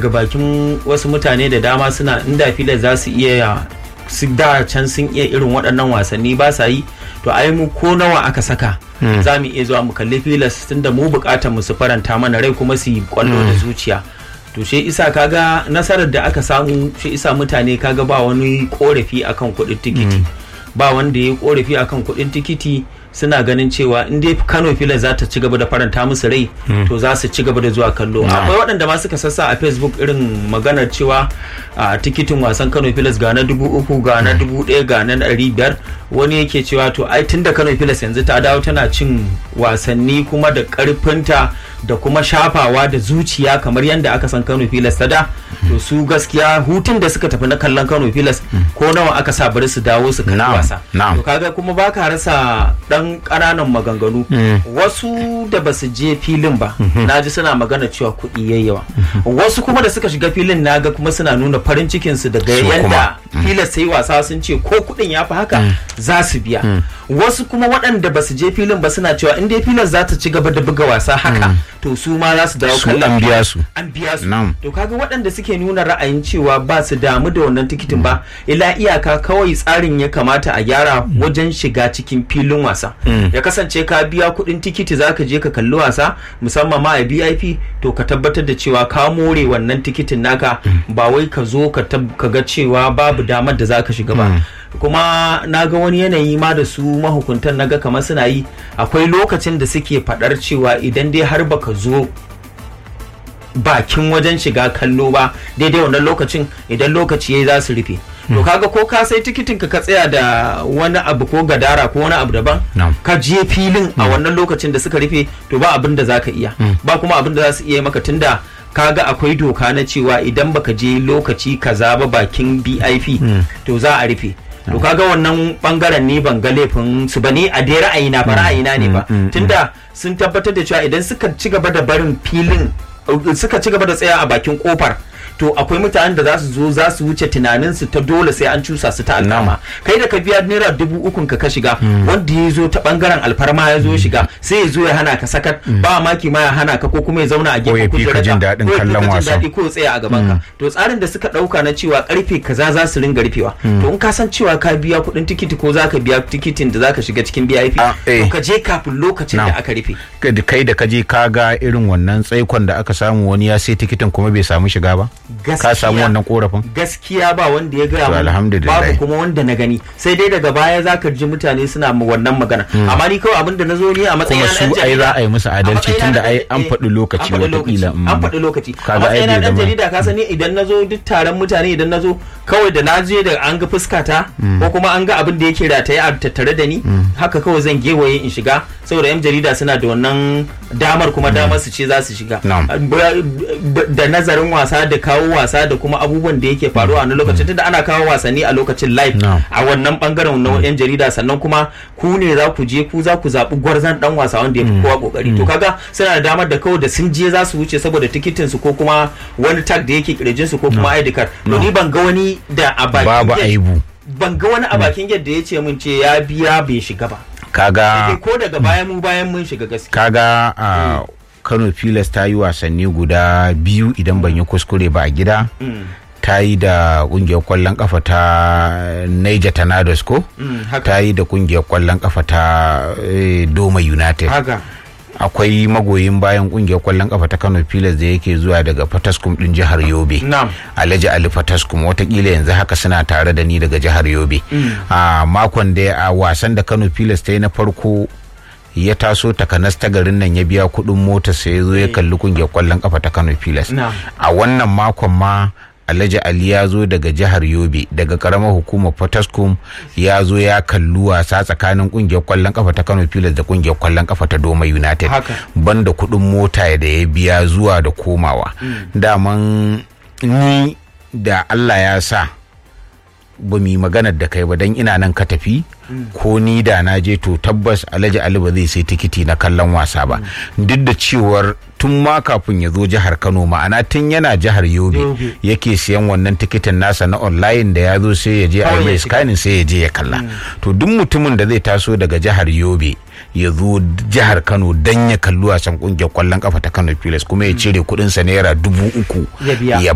ga bakin wasu mutane da dama suna inda filas za su iya su da can sun iya irin waɗannan wasanni ba sa yi to ai mu ko nawa aka saka za mu iya zuwa mu kalli filas tunda mu bukatar mu su faranta mana rai kuma su yi kwallo da zuciya to shi isa kaga nasarar da aka samu shi isa mutane kaga ba wani korafi akan kuɗin tikiti ba wanda ya korafi akan kuɗin tikiti suna ganin cewa in dai Kano Filas za ta ci gaba da faranta musu rai to za su ci gaba da zuwa kallo akwai waɗanda ma suka sassa a Facebook irin maganar cewa a tikitin wasan Kano Filas ga na dubu uku ga na dubu ɗaya ga na ɗari biyar wani yake cewa to ai tunda Kano Filas yanzu ta dawo tana cin wasanni kuma da ƙarfinta da kuma shafawa da zuciya kamar yadda aka san Kano Filas ta da to su gaskiya hutun da suka tafi na kallon Kano Filas ko nawa aka sa bari su dawo su kalli wasa to kaga kuma baka rasa dan ƙananan maganganu wasu da ba su je filin ba na ji suna magana cewa kuɗi yayi yawa wasu kuma da suka shiga filin na ga kuma suna nuna farin cikin su daga yadda filas sai wasa sun ce ko kuɗin ya fi haka za su biya wasu kuma waɗanda ba su je filin ba suna cewa in dai filas za ta ci gaba da buga wasa haka to su ma za su dawo kallon an biya su an biya su to kaga waɗanda suke nuna ra'ayin cewa ba su damu da wannan tikitin ba ila iyaka kawai tsarin ya kamata a gyara wajen shiga cikin filin wasa ya kasance ka biya kuɗin tikiti zaka je ka kalli wasa musamman ma a VIP to ka tabbatar da cewa ka more wannan tikitin naka ba wai ka zo ka ga cewa babu damar da zaka shiga ba kuma na ga wani yanayi ma da su mahukuntan naga kamar suna yi akwai lokacin da suke faɗar cewa idan dai har baka zo bakin wajen shiga kallo ba daidai wannan lokacin idan lokaci yayi za su rufe to kaga ko ka sai tikitin ka tsaya da wani abu ko gadara ko wani abu daban ka je filin a wannan lokacin da suka rufe to ba abin da za ka iya ba kuma abin da za su iya maka tunda kaga akwai doka na cewa idan baka je lokaci kaza ba bakin BIP to za a rufe to kaga wannan bangaren ne ban ga laifin su bane a dai ra'ayina ba ra'ayina ne ba tunda sun tabbatar da cewa idan suka ci gaba da barin filin suka ci gaba da tsaya a bakin kofar to akwai mutanen da za su zo za su wuce tunanin su ta dole sai an cusa su ta alkama kai da ka biya naira dubu ukun ka ka shiga wanda ya zo ta bangaren alfarma ya zo shiga sai ya zo ya hana ka sakat ba maki ma ya hana ka ko kuma ya zauna a gefen kujerar jin daɗin kallon wasa ko ya tsaya a gaban ka to tsarin da suka ɗauka na cewa karfe kaza za su ringa rufewa to in ka san cewa ka biya kuɗin tikiti ko za ka biya tikitin da za ka shiga cikin VIP to ka je kafin lokacin da aka rufe kai da ka je ka ga irin wannan tsaikon da aka samu wani ya sai tikitin kuma bai samu shiga ba ka samu wannan korafin gaskiya ba wanda ya gaya mun babu kuma wanda na gani sai dai daga baya zaka ji mutane suna wannan magana amma ni kawai abin da nazo ni a matsayin kuma su ai za a yi musu adalci tunda ai an faɗi lokaci wataƙila an faɗi lokaci a matsayin na dan jarida ka sani idan nazo duk taron mutane idan nazo kawai da naje da an ga fuskata ko kuma an ga abin da yake rataye a tattare da ni haka kawai zan gewaye in shiga saboda yan jarida suna da wannan damar kuma damar su ce za su shiga da nazarin wasa da kawo wasa da kuma abubuwan da yake faruwa a lokacin tunda ana kawo wasanni a lokacin live a wannan bangaren na yan jarida sannan kuma ku ne za ku je ku za ku zaɓi gwarzan dan wasa wanda ya fi kowa kokari to kaga suna da damar da kawai da sun je za su wuce saboda tikitin su ko kuma wani tag da yake kirjin su ko kuma ID card to ni ban ga wani da a bakin babu aibu ban ga wani a bakin yadda ya ce mun ce ya biya bai shiga ba kaga ko daga bayan mu bayan mun shiga gaskiya kaga a Kano Pilas ta yi wasanni guda biyu idan ban yi kuskure ba a gida ta yi da kungiyar kwallon kafa ta Niger Tornadoes ko ta yi da kungiyar kwallon kafa ta Doma United akwai magoyin bayan kungiyar kwallon kafa ta Kano Pilas da yake zuwa daga Fataskum din jihar Yobe Alhaji Ali Fataskum watakila yanzu haka suna tare da ni daga jihar Yobe a makon da a wasan da Kano Pilas ta yi na farko ya taso takanas ta garin nan ya biya kuɗin mota sai ya zo ya kalli kungiyar kwallon kafa ta Kano Pilas a wannan makon ma Alhaji Ali ya zo daga jihar Yobe daga karamar hukumar Fataskum ya zo ya kalli wasa tsakanin kungiyar kwallon kafa ta Kano Pilas da kungiyar kwallon kafa ta Doma United banda kuɗin mota da ya biya zuwa da komawa daman ni da Allah ya sa ba mu yi maganar da kai ba don ina nan ka tafi ko ni da na je to tabbas alhaji ali ba zai sai tikiti na kallon wasa ba duk da cewar tun ma kafin ya zo jihar kano ma'ana tun yana jihar yobe yake siyan wannan tikitin nasa na online da ya zo sai ya je a mai scanning sai ya je ya kalla to duk mutumin da zai taso daga jihar yobe ya zo jihar kano dan ya kalli wasan kungiyar kwallon kafa ta kano pilas kuma ya cire kudinsa naira dubu uku ya